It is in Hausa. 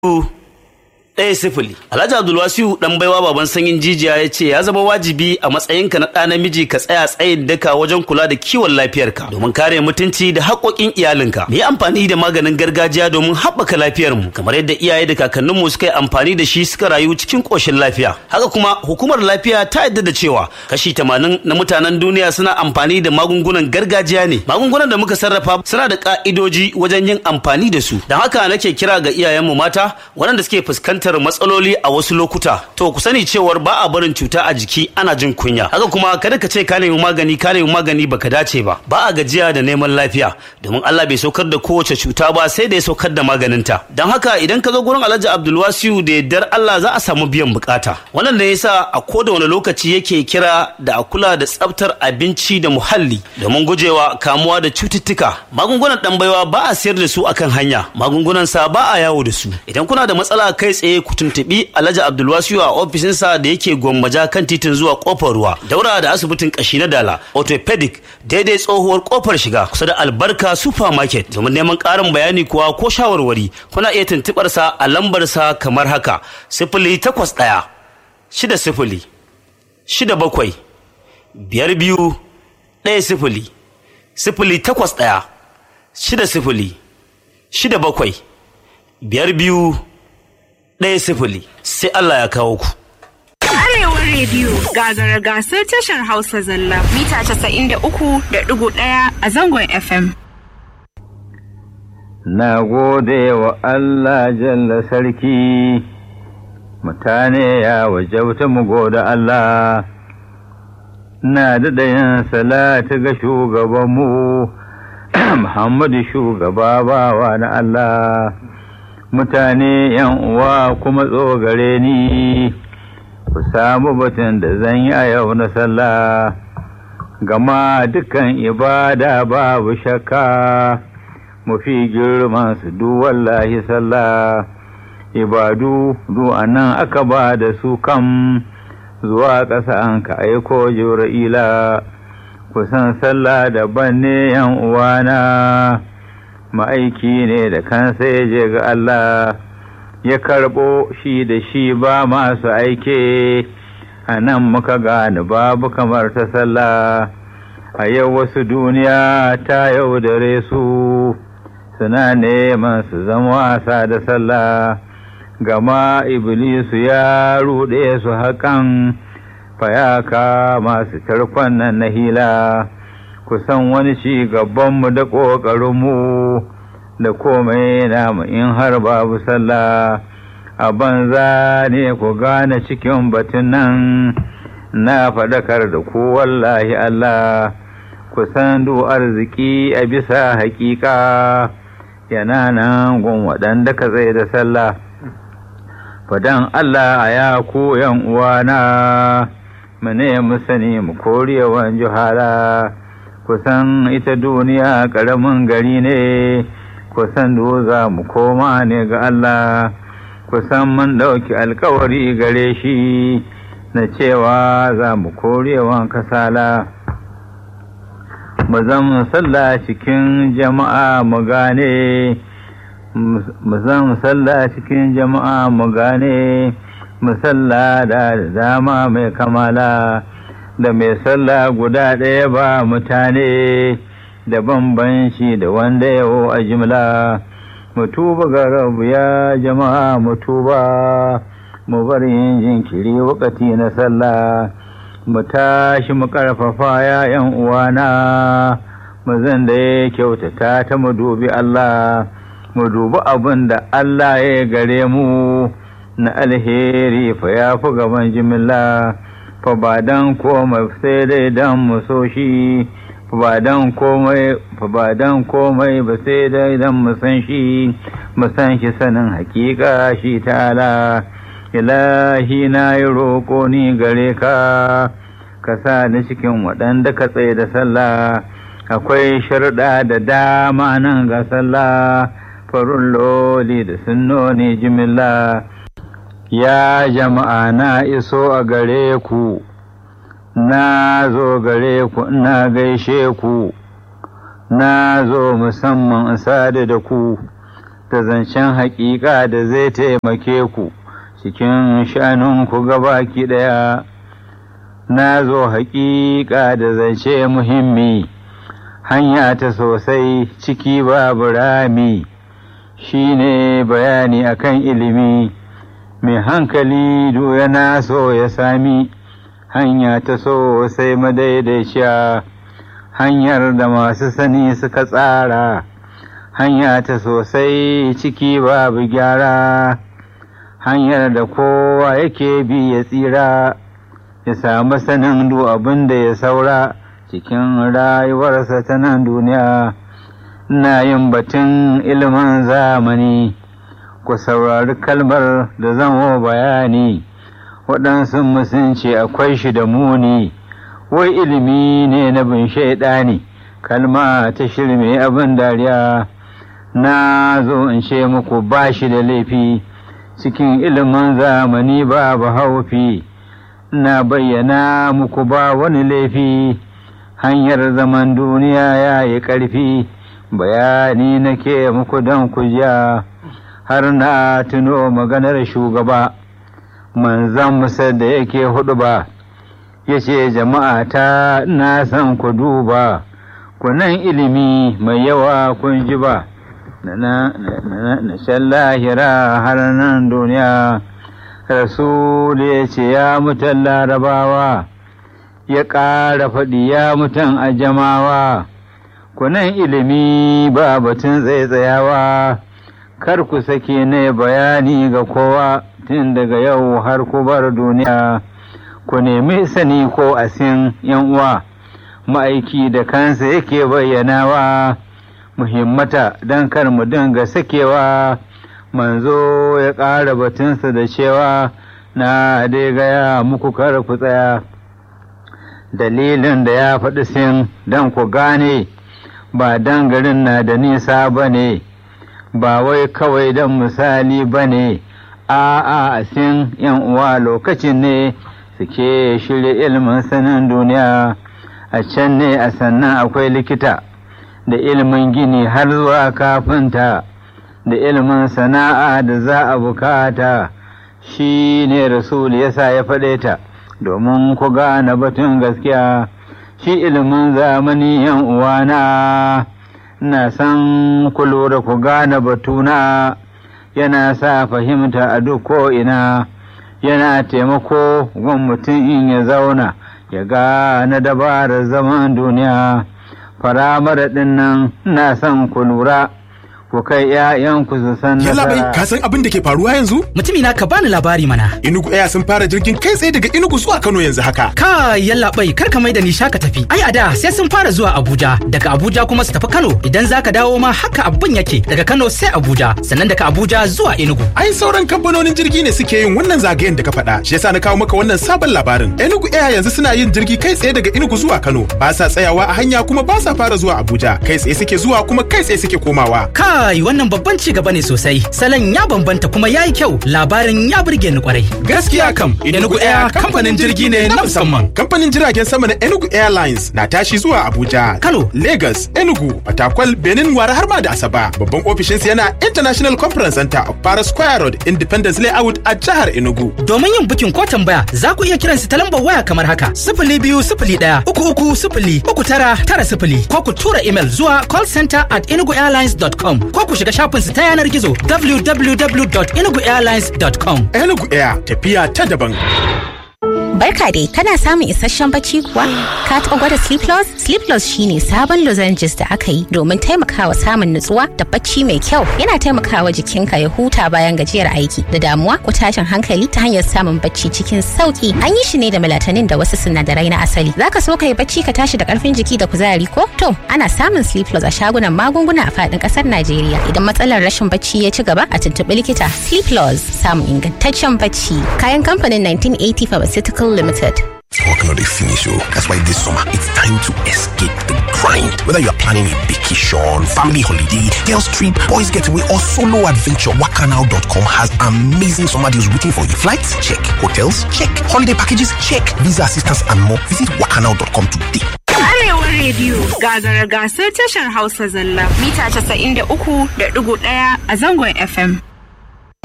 ɗaya sifili. Alhaji Abdulwasiu ɗan baiwa baban sanyin jijiya ya ce ya zama wajibi a matsayinka na ɗa namiji ka tsaya tsayin daka wajen kula da kiwon lafiyarka domin kare mutunci da haƙoƙin iyalinka. Mu yi amfani da maganin gargajiya domin haɓaka lafiyarmu kamar yadda iyaye da kakanninmu suka yi amfani da shi suka rayu cikin ƙoshin lafiya. Haka kuma hukumar lafiya ta yadda da cewa kashi tamanin na mutanen duniya suna amfani da magungunan gargajiya ne. Magungunan da muka sarrafa suna da ƙa'idoji wajen yin amfani da su. Don haka nake kira ga iyayenmu mata waɗanda suke fuskantar fuskantar matsaloli a wasu lokuta to ku sani cewar ba a barin cuta a jiki ana jin kunya haka kuma kada ka ce ka nemi magani ka nemi magani baka dace ba ba a gajiya da neman lafiya domin Allah bai saukar da kowace cuta ba sai da ya saukar da maganinta don haka idan ka zo gurin Alhaji Abdulwasiu da yardar Allah za a samu biyan bukata wannan ne yasa a koda wani lokaci yake kira da a kula da tsaftar abinci da muhalli domin gujewa kamuwa da cututtuka magungunan dan baiwa ba a sayar da su akan hanya magungunan sa ba a yawo da su idan kuna da matsala kai tsaye ku tuntuɓi Alhaji Abdulwasiu a ofishinsa da yake gwammaja kan titin zuwa kofar ruwa daura da asibitin kashi na dala orthopedic daidai tsohuwar kofar shiga kusa da albarka supermarket domin neman ƙarin bayani kuwa ko shawarwari kuna iya tuntuɓar sa a lambar sa kamar haka sifili takwas ɗaya shida sifili shida bakwai biyar biyu ɗaya sifili sifili takwas ɗaya shida sifili shida bakwai biyar biyu ɗaya sifili sai Allah ya kawo ku. Arewar rediyo gagara gasar tashar Hausa zalla mita casa'in da uku da ɗigo ɗaya a zangon FM. Na gode wa Allah jalla sarki, mutane ya wajauta mu gode Allah, na daɗa yin salatu ga shugabanmu, Muhammadu shugaba bawa na Allah. mutane yan uwa kuma tsogare ni ku samu batun da zan yi a yau na sallah gama dukan ibada babu shakka mafi girman su du wallahi sallah ibadu du anan aka ba da su kam zuwa ƙasa an ka aiko jibra'ila kusan sallah daban ne yan uwana ma'aiki ne da kansa ya je ga Allah ya karɓo shi da shi ba masu aike a nan muka gane babu kamar ta sallah a yau wasu duniya ta yaudare su suna neman su zama wasa da sallah gama iblisu ya ruɗe su haƙan fayaka masu tarkon nan na hila kusan wani ci gabanmu da ƙoƙarinmu da komai namu in har babu sallah a banza ne ku gane cikin batun nan na faɗakar da ku wallahi Allah kusan du arziki a bisa haƙiƙa yana nan gun waɗanda ka zai da sallah fadan Allah a ya ku yan uwana mu ne mu sani mu korewan juhala kusan ita duniya ƙaramin gari ne kusan za mu koma ne ga Allah kusan mun ɗauki alkawari gare shi na cewa za mu korewan kasala mu zan sallah cikin jama'a mu gane mu zan sallah cikin jama'a mu gane mu sallah da dama mai kamala da mai sallah guda ɗaya ba mutane da bambanci da wanda yawo a jimla mutuba ga rabu ya jama'a mutuba mu bar yin jinkiri wakati na sallah mu tashi mu karfafa ya yan uwana mu zan da ya kyautata ta mu dubi Allah mu dubi abin da Allah ya gare mu na alheri fa ya fi gaban jimilla fa ba dan komai sai dai dan mu so shi fa ba dan komai fa ba dan komai ba sai dai dan mu san shi mu san shi sanin hakika shi ta'ala ilahi na yi roƙo ni gare ka ka sa ni cikin waɗanda ka tsaye da sallah akwai sharɗa da dama nan ga sallah farun loli da sunnoni jimilla ya jama'a na iso a gare ku na zo gare ku ina gaishe ku na zo musamman in sadu da ku da zancen haƙiƙa da zai taimake ku cikin shanunku gabaki ɗaya na zo haƙiƙa da zance muhimmi hanya ta sosai ciki babu rami shi ne bayani akan ilimi mai hankali yana so ya sami hanya ta sosai madaidaiciya hanyar da masu sani suka tsara hanya ta sosai ciki babu gyara hanyar da kowa yake bi ya tsira ya samu sanin duk abin da ya saura cikin rayuwarsa ta nan duniya na yin batun ilimin zamani ku saurari kalmar da zamo bayani waɗansu musunci akwai shi da muni wai ilimi ne na bin shaidani kalma ta shirme abin dariya na zo in ce muku ba shi da laifi cikin ilimin zamani babu haufi na bayyana muku ba wani laifi hanyar zaman duniya ya yi ƙarfi bayani nake muku don kujiya har na tuno maganar shugaba manzan musa da yake hudu ba ya ce jama'a ta na san ku duba kunan ilimi mai yawa kun ji ba na shan lahira har nan duniya rasul ya ce ya mutan larabawa ya ƙara faɗi ya mutan ajamawa kunan ilimi ba batun tsaitsayawa kar ku sake ne bayani ga kowa tun daga yau har ku bar duniya ku nemi sani ko asin yan uwa ma'aiki da kansa yake bayyanawa muhimmata don kar mu dinga sakewa manzo ya ƙara batunsa da cewa na dai gaya muku kar ku tsaya dalilin da ya faɗi sin don ku gane ba dan garin na da nisa ba ne ba wai kawai don misali ba ne a a sin yan uwa lokacin ne suke shirya ilimin sanin duniya a can ne a sannan akwai likita da ilimin gini har zuwa kafinta da ilimin sana'a da za a bukata shi ne rasul yasa ya faɗe ta domin ku gane batun gaskiya shi ilimin zamani yan uwana na san ku lura ku gane batuna yana sa fahimta a duk ko'ina yana taimako gun mutum in ya zauna ya gane dabarar zaman duniya faramar ɗin nan na san ku lura ku kai ‘ya'yanku su san Yalla bai, ka san abin da ke faruwa yanzu? Mutumi na ka bani labari mana. Inugu Air sun fara jirgin kai tsaye daga Inugu zuwa Kano yanzu haka. Ka yalla bai, kar ka mai da ni shaka tafi. Ai a da sai sun fara zuwa Abuja, daga Abuja kuma su tafi Kano. Idan zaka dawo ma haka abin yake, daga Kano sai Abuja, sannan daga Abuja zuwa Enugu. Ai sauran kamfanonin jirgi ne suke yin wannan zagayen da ka faɗa. Shi yasa na kawo maka wannan sabon labarin. Enugu Air yanzu suna yin jirgi kai tsaye daga Enugu zuwa Kano. Ba sa tsayawa a hanya kuma ba sa fara zuwa Abuja. Kai tsaye suke zuwa kuma kai tsaye suke komawa. Kai wannan babban ci gaba ne sosai. Salon ya bambanta kuma ya yi kyau. Labarin ya burge ni kwarai. Gaskiya kam, Enugu Air kamfanin jirgi ne na musamman. Kamfanin jiragen sama na Enugu Airlines na tashi zuwa Abuja, Kano. Lagos, Enugu, Fatakwal, Benin, Wara har ma da Asaba. Babban ofishinsa yana International Conference Center of Paris Square Road, Independence Layout a jihar Enugu. Domin yin bukin ko tambaya za ku iya kiran su ta lambar waya kamar haka sifili biyu sifili ɗaya uku uku sifili uku tara tara sifili ko ku tura imel zuwa callcenter at enuguairlines.com ko ku shiga shafin su ta yanar gizo www.enuguairlines.com. Enugu Air tafiya ta daban. Barka dai, kana samun isasshen bacci kuwa? Ka taɓa gwada Sleep Loss? Sleep Loss shine sabon lozenges da aka yi domin taimakawa samun nutsuwa da bacci mai kyau. Yana taimakawa jikinka ya huta bayan gajiyar aiki da damuwa ko tashin hankali ta hanyar samun bacci cikin sauki. An yi shi ne da melatonin da wasu sinadarai na asali. Zaka so ka yi bacci ka tashi da karfin jiki da kuzari ko? To, ana samun Sleep Loss a shagunan magunguna a faɗin ƙasar Najeriya. Idan matsalar rashin bacci ya ci gaba a tuntuɓi likita. Sleep Loss samun ingantaccen bacci. Kayan kamfanin 1980 Pharmaceutical Limited. Work not a finish, oh. That's why this summer it's time to escape the grind. Whether you're planning a vacation, family holiday, girls trip, boys getaway, or solo adventure, Wakanow.com has amazing summer deals waiting for you. Flights? Check. Hotels? Check. Holiday packages? Check. Visa assistance and more. Visit Wakanow.com today. Arewa rediyo gagara gasar tashar Hausa zalla mita 93.1 a zangon FM.